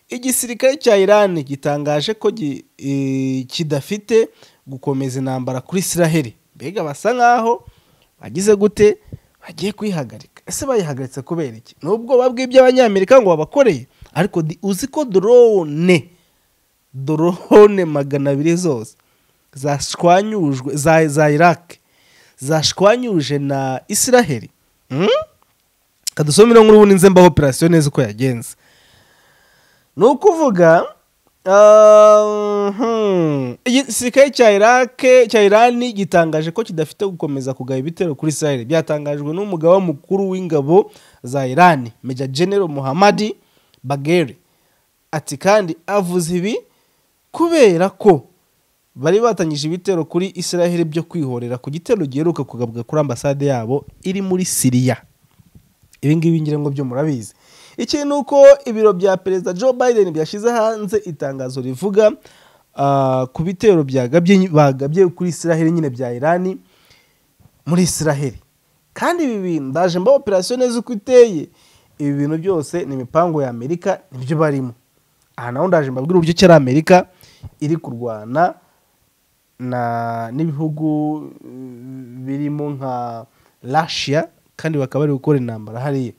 igisirikare cya iran gitangaje ko gi- eh, kidafite gukomeza intambara kuri isiraheli mbega basa nkaho bagize gute bagiye kuyihagarika ese bayihagaritse kubera iki ni ubwoba bw'iby'abanyamerika ngo babakoreye ariko di- uzi ko dorone dorone magana abiri zose zashwanyujwe za, za iraki zashwanyuje na isiraheli mm? kadusomere nkuru ubundi nze mbaho operasiyo neza uko yagenze ni ukuvuga ah, hmm, igisirikare cya iraq cya irani gitangaje ko kidafite gukomeza kugaba ibitero kuri israel byatangajwe n'umugaba mukuru w'ingabo za irani Major General muhammadi bageri ati kandi avuze ibi kubera ko bari batangije ibitero kuri israel byo kwihorera ku gitero giheruka kugabwa kuri ambasade yabo iri muri siriya ibi ngibi ngira ngo byo murabizi iki ni uko ibiro bya perezida joe biden byashyize hanze itangazo rivuga ah, ku bitero byagabye bagabye kuri israheli nyine bya irani muri israheli kandi ibi bintu ndaje mba operasiyo neza uko iteye ibi bintu byose ni imipango ya amerika nibyo barimo aha naho ndaje mbabwira uburyo cyari amerika iri kurwana na n'ibihugu mm, birimo nka russia kandi bakaba bari gukora intambara hariya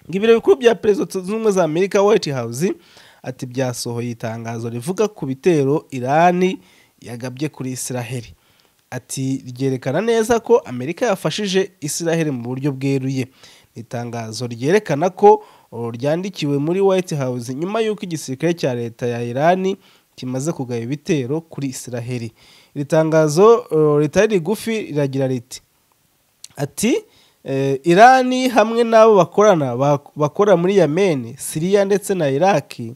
ngo ibiro bikuru bya perezida zunze ubumwe za amerika white house ati byasohoye itangazo rivuga ku bitero irani yagabye kuri israheli ati ryerekana neza ko amerika yafashije israheli mu buryo bweruye Ni itangazo ryerekana ko oh, ryandikiwe muri white house nyuma y'uko igisirikare cya leta ya irani kimaze kugaba ibitero kuri israheli iri tangazo oh, ritari rigufi riragira riti ati eh, irani hamwe n'abo bakorana bak- bakora muri yameni siriya ndetse na iraki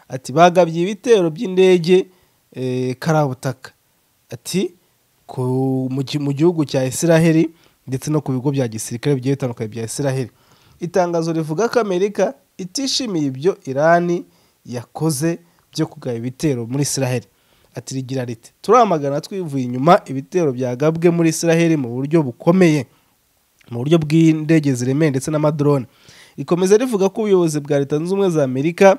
ati bagabye ibitero by'indege eh, karabutaka ati ku- mu gi- mu gihugu cya israheli ndetse no ku bigo bya gisirikare bigiye bitandukanye bya israheli itangazo rivuga ko amerika itishimiye ibyo irani yakoze byo kugaba ibitero muri israheli ati rigira riti turamagana twivuye inyuma ibitero byagabwe muri israheli mu buryo bukomeye mu buryo bw'indege ziremereye ndetse n'amadrone rikomeza rivuga ko ubuyobozi bwa leta zunze ubumwe za amerika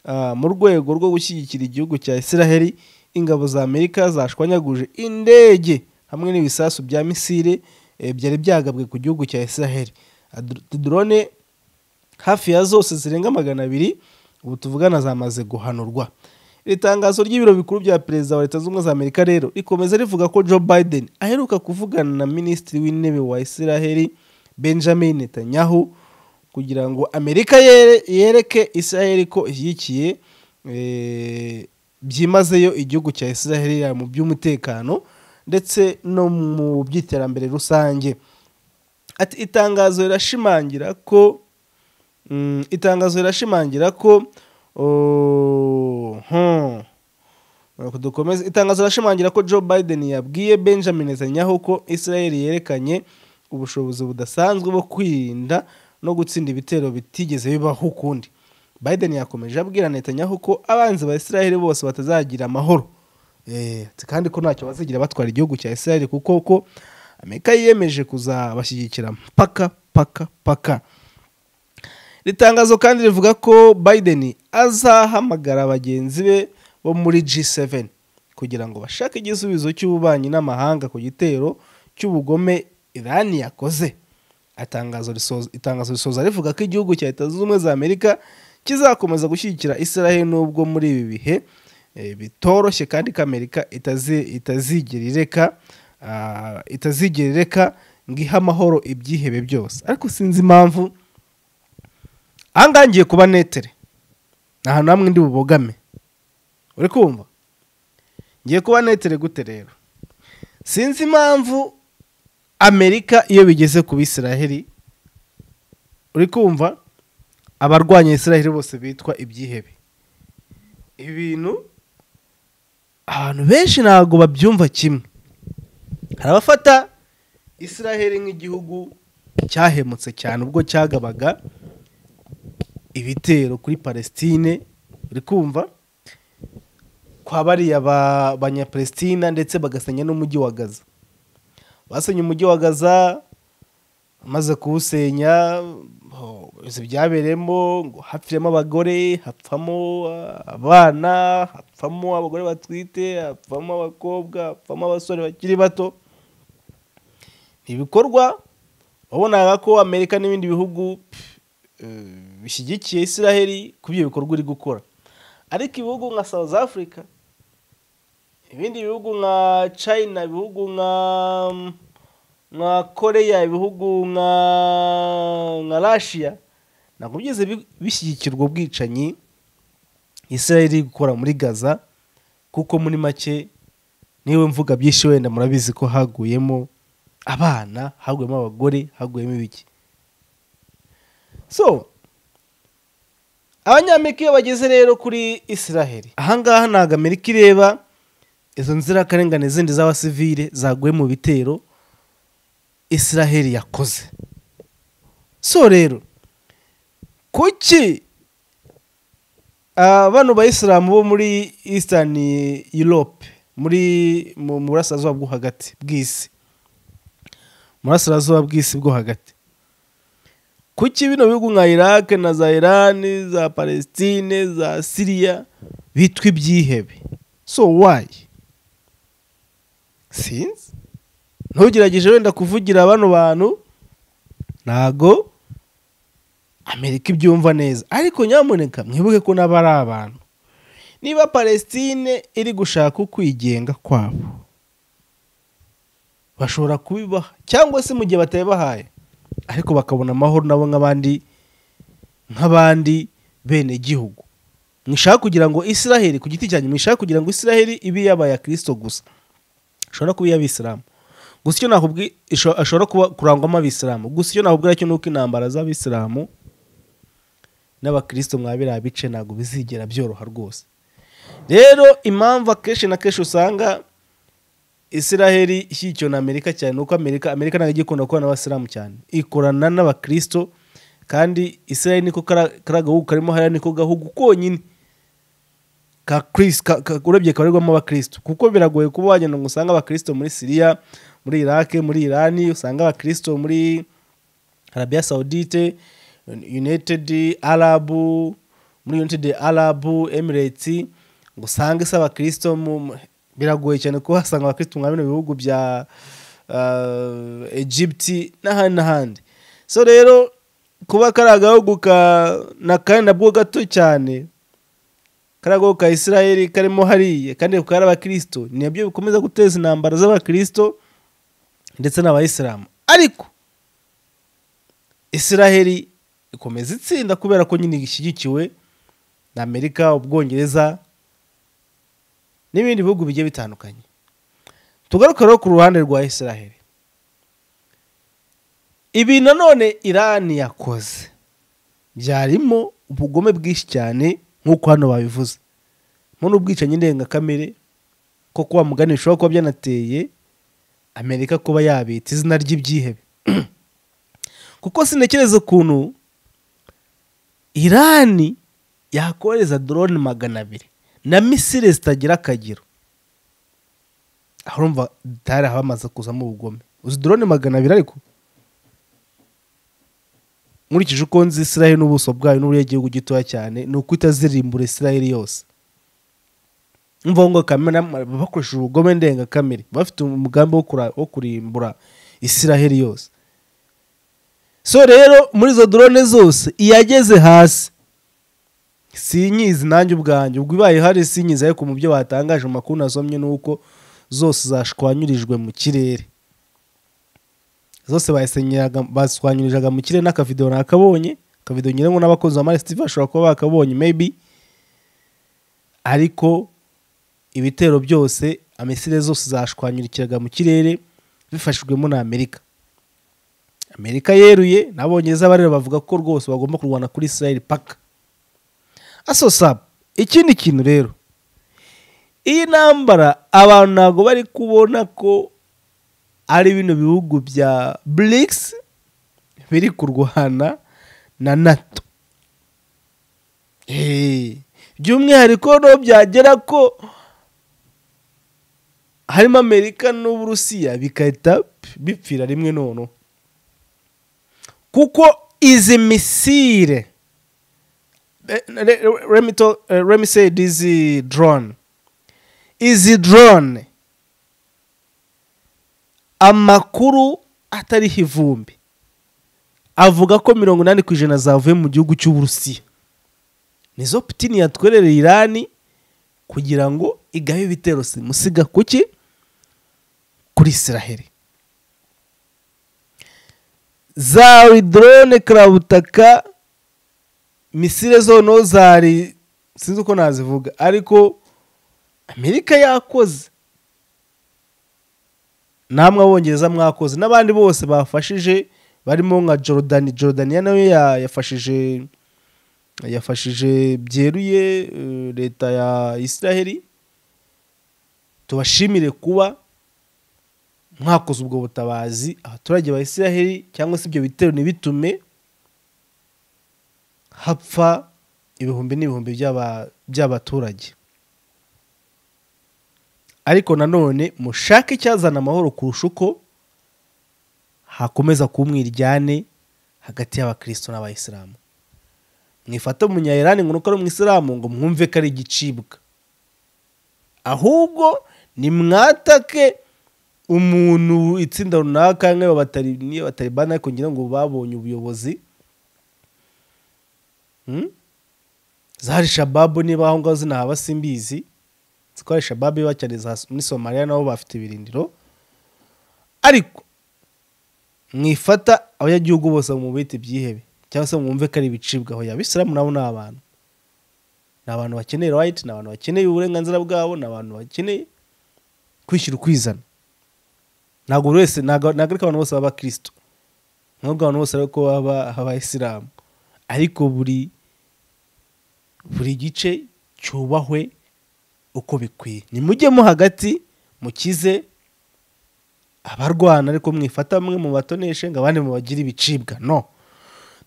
ah, mu rwego rwo gushyigikira igihugu cya israheli ingabo za amerika zashwanyaguje indege hamwe n'ibisasu bya misile eh, byari byagabwe ku gihugu cya israheli Adr- drone hafi ya zose zirenga magana abiri ubu tuvugana zamaze guhanurwa iri tangazo ry'ibiro bikuru bya perezida wa leta zunze ubumwe za amerika rero rikomeza rivuga ko joe biden aheruka kuvugana na minisitiri w'intebe wa israheli benjamin netanyahu kugira ngo amerika yere- yereke israheli ko ishyigikiye eh, byimazeyo igihugu cya israheli yaba mu by'umutekano ndetse no mu by'iterambere rusange ati itangazo rirashimangira ko Mm, itangazo rirashimangira ko oh, hmm. Reka dukomeze itangazo rirashimangira ko joe biden yabwiye benjamin netanyahu ko israel yerekanye ubushobozi budasanzwe bwo kwirinda no gutsinda ibitero bitigeze bibaho ukundi biden yakomeje abwira netanyahu ko abanzi ba israel bose batazagira amahoro Eh, ati kandi ko ntacyo bazigira batwara igihugu cya israel kuko ko amerika yiyemeje kuzabashyigikira mpaka paka paka iri tangazo kandi rivuga ko biden azahamagara bagenzi be bo muri G7 kugira ngo bashake igisubizo cy'ububanyi n'amahanga ku gitero cy'ubugome irani yakoze Atangazo risoza- itangazo risoza rivuga ko igihugu cya leta zunze ubumwe za amerika kizakomeza gushyigikira israel nubwo muri ibi bihe eh, bitoroshye kandi ko amerika itazi- itazigera ireka ah, itazigera ireka ngo ihe amahoro ibyihebe byose ariko sinzi impamvu ahangaha ngiye kuba netere ni ahantu hamwe ndi bubogame uri kumva ngiye kuba netere gute rero sinzi impamvu amerika iyo bigeze ku bisiraheli uri kumva abarwanya isiraheli bose bitwa ibyihebe ibi bintu abantu benshi ntabwo babyumva kimwe hari abafata isiraheli nk'igihugu cyahemutse cyane ubwo cyagabaga ibitero kuri palestine uri kumva kwa bariya ba- banyapalestina ndetse bagasenya n'umujyi wa gaza basenya umujyi wa gaza amaze kuwusenya ho, ibizi byabereyemo ngo hapfiremo abagore hapfamo ah, abana hapfamo abagore batwite hapfamo abakobwa hapfamo abasore bakiri bato ni ibikorwa wabonaga ko amerika n'ibindi bihugu pff, eh, bishyigikiye israheli ku byo bikorwa iri gukora ariko ibihugu nka south africa ibindi bihugu nka china ibihugu nka nka korea ibihugu nka nka russia ntabwo byigeze bi- bishyigikirwa ubwicanyi israheli iri gukora muri gaza kuko muri make niwe mvuga byinshi wenda murabizi ko haguyemo abana haguyemo abagore haguyemo ibiki so abanyamerika iyo bageze rero kuri israheli ahangaha ntabwo amerika ireba izo nzirakarengane zindi z'abasivile zaguye mu bitero israheli yakoze so rero kuki ah, bano bayisilamu bo muri eastern europe muri mu mu burasirazuba bwo hagati bw'isi mu burasirazuba bw'isi bwo hagati kuki bino bihugu nka iraq na za irani za palestine za siriya bitwa ibyihebe so why sinzi ntugerageje wenda kuvugira bano bantu ntago amerika ibyumva neza ariko nyamuneka mwibuke ko nabo ari abantu niba palestine iri gushaka ukwigenga kwabo bashobora kubibaha cyangwa se mu gihe batabibahaye ariko bakabona amahoro nabo nk'abandi nk'abandi bene gihugu mwishaka kugira ngo israheli ku giti cyanyu mwishaka kugira ngo israheli ibe yabaye kirisito gusa ishobora kuba iy'abisilamu gusa icyo nakubwi isho- ashobora kuba kurangwamo abisilamu gusa icyo nakubwira cyo ni uko intambara z'abisilamu n'abakirisito mwa biriya bice ntabwo bizigera byoroha rwose rero impamvu akenshi na kenshi usanga israheli ishyigikiwe na amerika cyane ni uko amerika amerika ntabwo ijya ikunda gukorana n'abasilamu cyane ikorana n'abakristo kandi israheli niko kara- kariya gahugu karimo hariya niko gahugu konyine ka Chris- ka- ka- urebye kabarirwamo abakristo kuko biragoye kuba wagenda ngo usange abakristo muri siriya muri iraq muri irani usange abakristo muri arabia saudite united arab muri united arab emirates ngo usange se abakristo mu- mu- biragoye cyane kuba wasanga abakristo mwa bino bihugu bya uh, egypt n'ahandi n'ahandi so rero kuba kari agahugu ka- na kandi nabwo gato cyane kari agahugu ka israel karimo hariya kandi kakaba ari abakristo ni nabyo bikomeza guteza intambara z'abakristo ndetse n'abayisilamu ariko israheli ikomeza itsinda kubera ko nyine ishyigikiwe na amerika ubwongereza n'ibindi bihugu bigiye bitandukanye tugaruke rero ku ruhande rwa israheli ibi nanone irani yakoze byarimo ubugome bwinshi cyane nk'uko hano babivuze mo n'ubwicanyi ndengakamere ko kuba mugani bishobora kuba byanateye amerika kuba yabita izina ry'ibyihebe kuko sintekereza ukuntu irani yakohereza dorone magana abiri na misile zitagira akagero aho urumva dutari abamaze kuzamo ubugome uzi dorone magana abiri ariko nkurikije uko nzi israel n'ubuso bwayo n'uburyo igihugu gitoya cyane ni uko itazirimbura israel yose mvuga ngo kamere bakoresheje ubugome ndengakamere bafite umugambi wo kura- wo kurimbura israel yose so rero muri izo drone zose iyageze hasi sinyizi nanjye ubwanjye ubwo ibaye hari sinyizi ariko mu byo batangaje mu makuru nasomye ni uko zose zashwanyirijwe mu kirere zose basenyeraga baswanyirizaga mu kirere n'akavidewo nakabonye akavidewo nyine ngo n'abakozi ba Mars TV bashobora kuba bakabonye maybe ariko ibitero byose amisire zose zashwanyurikiraga mu kirere bifashijwemo na Amerika Amerika yeruye n'abongereza barera bavuga ko rwose bagomba kurwana kuri Israel paka aso saba ikindi kintu rero iyi ntambara abantu ntabwo bari kubona ko ari bino bihugu bya BRICS biri kurwana na NATO. Eh, by'umwihariko no byagera ko harimo Amerika n'Uburusiya bigahita bipfira rimwe noneho. Kuko izi misile eh, le- le- let me tell- eh, let me say this eh, drone izi drone amakuru atariho ivumbi avuga ko mirongo inani ku ijana zavuye mu gihugu cy'uburusiya nizo putini yatwerereye irani kugira ngo igabe ibitero simusiga kuki kuri israheli zari dorone karabutaka misile zono zari sinzi uko nazivuga ariko amerika yakoze namwe abongereza mwakoze n'abandi bose bafashije barimo nka jordan jordania nayo ya- yafashije yafashije byeruye eh, leta ya israheli tubashimire kuba mwakoze ubwo butabazi abaturage ba israheli cyangwa se ibyo bitero ntibitume hapfa ibihumbi n'ibihumbi by'aba- by'abaturage ariko nanone mushake icyazana amahoro kurusha uko hakomeza kuba umwiryane hagati y'abakristo n'abayisilamu mwifate umunyayirani ngo nuko ari umwisilamu ngo mwumve ko ari igicibwa ahubwo nimwatake umuntu itsinda runaka nk'ayo batari niyo bataribana ariko ngira ngo babonye ubuyobozi Hmm? zahari shababu niba aho ngaho zinahaba simbizi nzi ko hari shababu iba cyane za- muri somaliya nabo bafite ibirindiro ariko mwifata abanyagihugu bose mu bita ibyihebe cyangwa se mwumve ko ari ibicibwa aho abisilamu nabo ni abantu ni abantu bakeneye rayiti ni abantu bakeneye uburenganzira bwabo ni abantu bakeneye kwishyira ukwizana ntabwo buri wese ntabwo ntabwo ariko abantu bose baba abakristo ntabwo abantu bose ariko baba abayisilamu ariko buri buri gice cyubahwe uko bikwiye nimujyemo hagati mukize abarwana ariko mwifata bamwe mu batoneshe ngo abandi mubagire ibicibwa no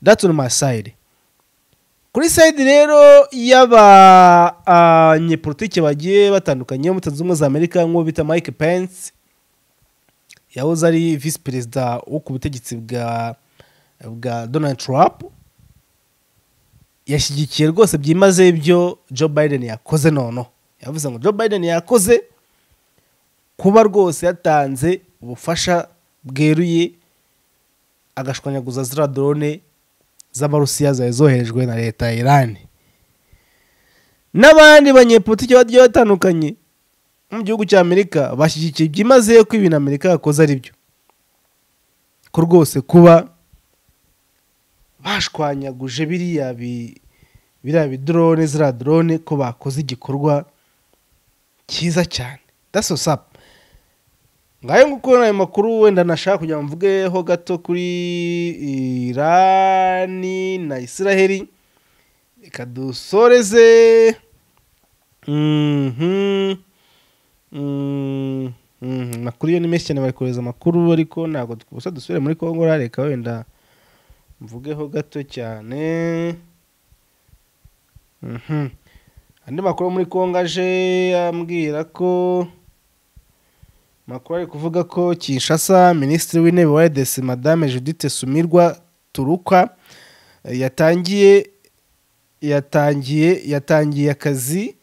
that's on my side kuri side rero y'abanyepolitike bagiye batandukanye bo muri Leta Zunze Ubumwe za Amerika nk'uwo bita Mike Pence yahoze ari visi perezida wo ku butegetsi bwa bwa Donald Trump yashyigikiye rwose byimazeyo ibyo Joe Biden yakoze noneho yavuze ngo Joe Biden yakoze kuba rwose yatanze ubufasha bweruye agashwanyaguza ziriya drone z'amarusiya zari zoherejwe na leta ya Iran n'abandi banyepolitiki bagiye batandukanye mu gihugu cya amerika bashyigikiye byimazeyo ko ibintu amerika yakoze ari byo ko rwose kuba bashwanyaguje biriya bi biriya bidrone ziriya drone ko bakoze igikorwa cyiza cyane daso sapu ngayo nguko ni ayo makuru wenda nashaka kugira ngo mvugeho gato kuri irani na israheli reka dusoreze Mhm. Mhm. Mhm. amakuru yo ni menshi cyane bari kohereza amakuru ariko ntabwo dusa dusubire muri kongo reka wenda mvugeho gato cyane Mhm. andi makuru yo muri kongo aje ambwira ko makuru ari kuvuga ko kinshasa minisitiri w'intebe wa edesi madame judith sumirwa turuka eh, yatangiye yatangiye yatangiye akazi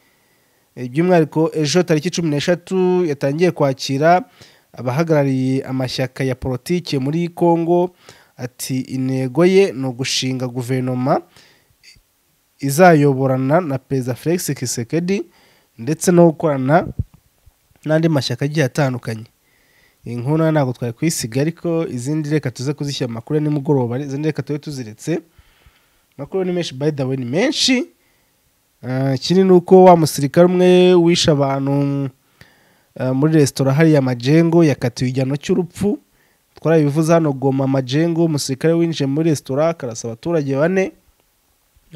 eh, by'umwihariko ejo tariki cumi n'eshatu yatangiye kwakira abahagarariye amashyaka ya politiki muri kongo ati intego ye ni ugushinga guverinoma izayoborana na perezida felix kisekedi ndetse no gukorana n'andi mashyaka agiye atandukanye iyi nkuru nayo ntabwo twari kuyisiga ariko izindi reka tuze kuzishyira mu makuru ya nimugoroba izindi reka tube tuziretse amakuru ni menshi by the way ni menshi Ah, ikindi ni uko wa musirikare umwe wishe abantu ah, muri resitora hariya majengo yakatiwe igihano cy'urupfu twarabivuze hano goma majengo umusirikare winjiye muri resitora akarasa abaturage bane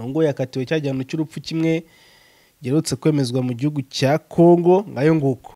ngo yakatiwe cya gihano cy'urupfu kimwe giherutse kwemezwa mu gihugu cya kongo ngayo nguko